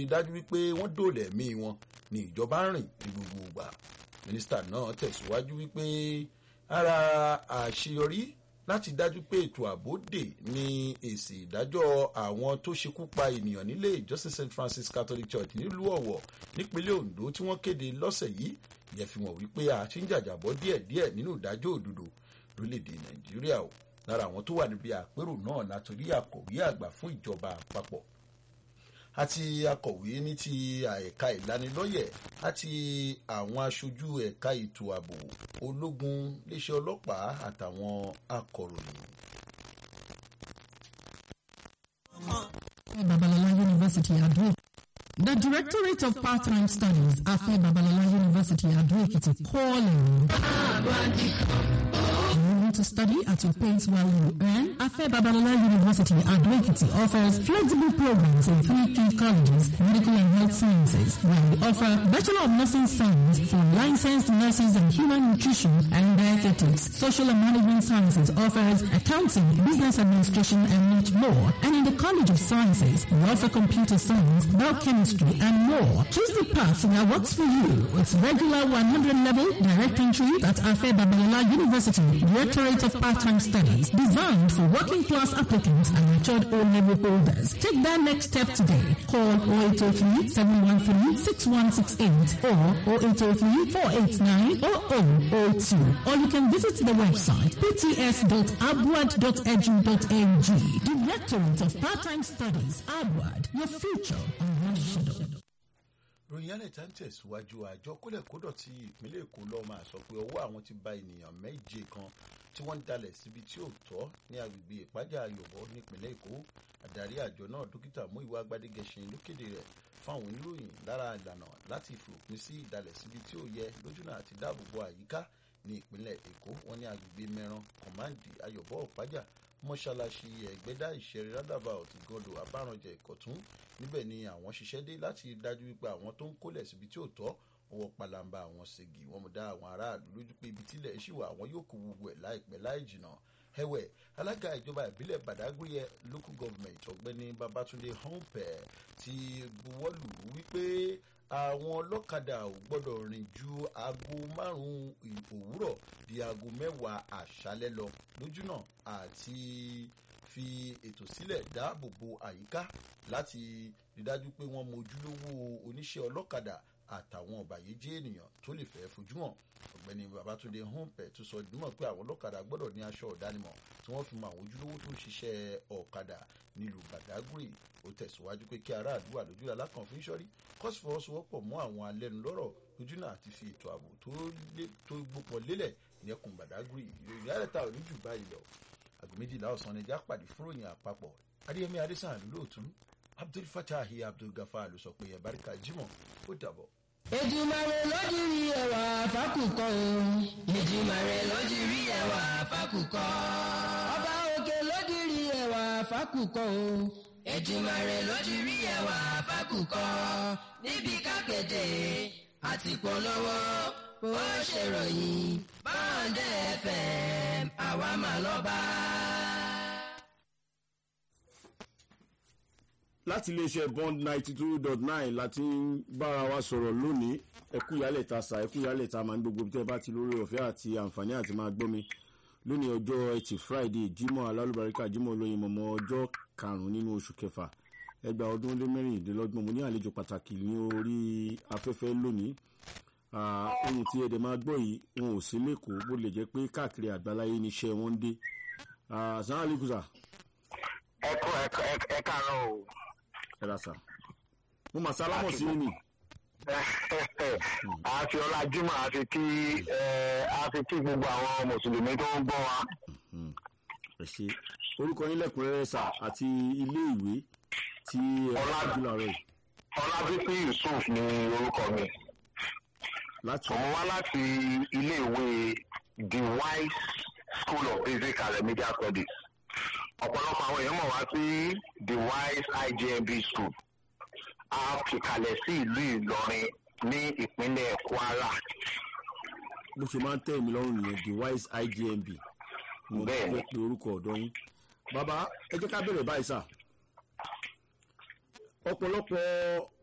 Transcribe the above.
rí dájú wípé wọ́n dòòlà ẹ̀mí wọn ní ìjọba ń rìn ní gbogbo ìgbà mínísítà náà tẹ̀síwájú wípé ara àṣeyọrí láti dájú pé ètò ààbò dè ní èsì ìdájọ́ àwọn tó ṣekú pa ènìyàn nílé ìjọsìn st francis catholic church nílùú ọ̀wọ̀ nípínlẹ̀ ondo tí wọ́n kéde lọ́sẹ̀ yìí yẹ fi hàn wípé a ti ń jàjàbọ́ díẹ̀díẹ̀ nínú ìdájọ́ òdodo lórílẹ̀‐èdè nàìjíríà o lára àwọn tó wà níbi àpérò náà látòrí akọ̀wé àgbà fún ìjọba àpapọ̀ àti akọ̀wé ní ti ẹ̀ka ìlanilọ́yẹ̀ àti àwọn aṣojú ẹ̀ka ètò ààbò ológun iléeṣẹ́ ọlọ́pàá àtàwọn akọ̀ròyìn. Babalola University Ado. The Directorate of Part-Time Studies, Afe Babalola University Ado Ekiti, calling. You want to study at your pace while you earn? Afe Babalola University Ado Ekiti offers flexible programs in three key colleges, medical and health sciences, where we offer Bachelor of Nursing Science for licensed nurses in human nutrition and dietetics. Social and Management Sciences offers accounting, business administration, and much more. And in the College of Sciences, we offer computer science, biochemistry, and more. Choose the path that works for you. It's regular 100 level direct entry at Afe Babalola University, Directorate of Part-Time Studies, designed for working class applicants and matured O-level holders. Take that next step today. Call 0803 713 6168 or 0803 489 0002 or you can visit the website pts.abwad.edu.ng. Directorate of Part-Time Studies, Abwad, your future on one shadow. ròyìn alẹ́ta ń tẹ̀síwájú àjọ kólẹ̀kódọ̀ ti ìpínlẹ̀ èkó lọ́ọ́ máa sọ pé ọwọ́ àwọn ti ba ènìyàn méje kan tí wọ́n ń dalẹ̀ síbi tí ò tọ́ ní agbègbè ìpájà ayọ̀bọ nípínlẹ̀ èkó adarí àjọ náà dókítà múìwá gbadégẹṣin ló kéde rẹ̀ fáwọn oníròyìn lára ìlànà láti fòpin sí ìdalẹ̀ síbi tí ò yẹ lójúnà àti dáàbòbò àyíká ní ìpínlẹ̀ èkó wọn ní agbègbè mẹ́ran kọ̀máǹdì ayọ̀bọ ìpájà mọ́ṣáláṣí ẹ̀gbẹ́dá ìṣẹ̀rí rádàbà ọ̀tìgọ́dọ̀ abárànjẹ ìkọ̀tún níbẹ̀ ni àwọn ṣiṣẹ́ dé láti dájú wípé àwọn tó ń kólẹ̀ síbi tí ò tọ́ ọwọ́ palamba àwọn ṣègì wọn mú dá àwọn aráàlú lójú pé ibi tílẹ̀ ṣì wà àwọn yóò kó gbogbo ẹ̀ láìpẹ́ láì jìnà ẹ̀wẹ̀ alága ìjọba ìbílẹ̀ badagry local government ọ̀gbẹ́ni babatunde humpe ti buwọ́lù wípé àwọn ọlọ́kadà ò gbọ́dọ̀ rìn ju aago márùn-ún òwúrọ̀ di aago mẹ́wàá àṣálẹ́ lọ lójúnà àti fi ètò sílẹ̀ dáàbò bo àyíká láti rí dájú pé wọ́n mọ ojúlówó oníṣẹ́ ọlọ́kadà àtàwọn ọ̀bàyéjẹ́ ènìyàn tó lè fẹ́ fojú hàn ọ̀gbẹ́ni babatunde humpe tó sọ ìdúmọ̀ pé àwọn ọlọ́kadà gbọ́dọ̀ ní aṣọ ìdánimọ̀ tí wọ́n fi mọ àwọn ojúlówó tó ń ṣiṣẹ́ ọ̀kadà nílùú badagry ó tẹ̀síwájú pé kí aráàlú wà lójú alákànfin sọ́rí kọ́sì fọwọ́sowọ́pọ̀ mọ́ àwọn alẹ́nulọ́rọ̀ lójúnà àti fi ètò ààbò tó gbópọ̀ lélẹ̀ ní ẹkùn badagry ìròyìn àrẹ̀ta ò ní jù báyìí lọ àgọ́ méjìlá ọ̀sán ni ẹja pàdé fúròyìn àpapọ̀ adéyẹmí adésàn lóòtún abdul fatahi abdul gafar ló sọ pé ẹ̀báríkà jimoh ó dàbọ̀. Èdùmàrè lójú rí ẹwà fákùkọ o. Èdùmàrè lójú rí ẹwà fákùkọ. Ọba òkè lójú rí ẹwà fákùkọ o. Èdùmàrè lójú rí ẹwà fákùkọ. Níbi kápẹ́tẹ̀ àti polówó ó ṣèròyìn báńdẹ̀ fm àwa mà lọ́ba. láti iléeṣẹ́ bond ninety two dot nine láti ń bára wa sọ̀rọ̀ lónìí ẹkú ìyálẹ̀ ta sa ẹkú ìyálẹ̀ ta máa ń gbogbo tẹ́ bá ti lórí ọ̀fẹ́ àti àǹfààní àti máa gbọ́ mi lónìí ọjọ́ ẹtì friday jimoh alálùbáríkà jimoh olóyin mọ̀mọ́ ọjọ́ karùn-ún nínú oṣù kẹfà ẹgbàá ọdún ó lé mẹ́rìndínlọ́gbọ̀n mo ní àlejò pàtàkì ní orí afẹ́fẹ́ lónìí ohun tí ẹ̀dẹ̀ máa gbọ́ yìí wọn ò sí lẹ́kọ̀ọ́ bó lè jẹ́ pé káàkiri àgbáláyé níṣẹ́ wọn ń dé sàn án lẹ́kùsà. ẹ kú ẹ káàárọ̀ o ẹ ra sa mo mà sálámọ̀ sí ni. àfi ọlá jimoh àfi kí àfi kí gbogbo àwọn mùsùlùmí tó ń gbọ́ wa. ẹ ṣe orúkọ yín lẹ́kùnrẹ́rẹ́ sà àti ilé ìwé tí ẹ bá jù láàárọ̀ yìí. ọlábísí yusuf ni orúkọ mi. láti mo wá láti ilé ìwé the wise school of basic and remedial studies ọ̀pọ̀lọpọ̀ àwọn èèyàn mọ̀ wá sí the wise igmb school a fi kalẹ̀ sí ìlú ìlọrin ní ìpínlẹ̀ kwara. bó ṣe máa ń tẹ̀ mí lọ́rùn nìyẹn the wise igmb mo Bẹ́ẹ̀ni. fẹ́ pe orúkọ ọ̀dọ́ yín bàbá ẹ jẹ́ ká bẹ̀rẹ̀ báyìí sà ọ̀pọ̀lọpọ̀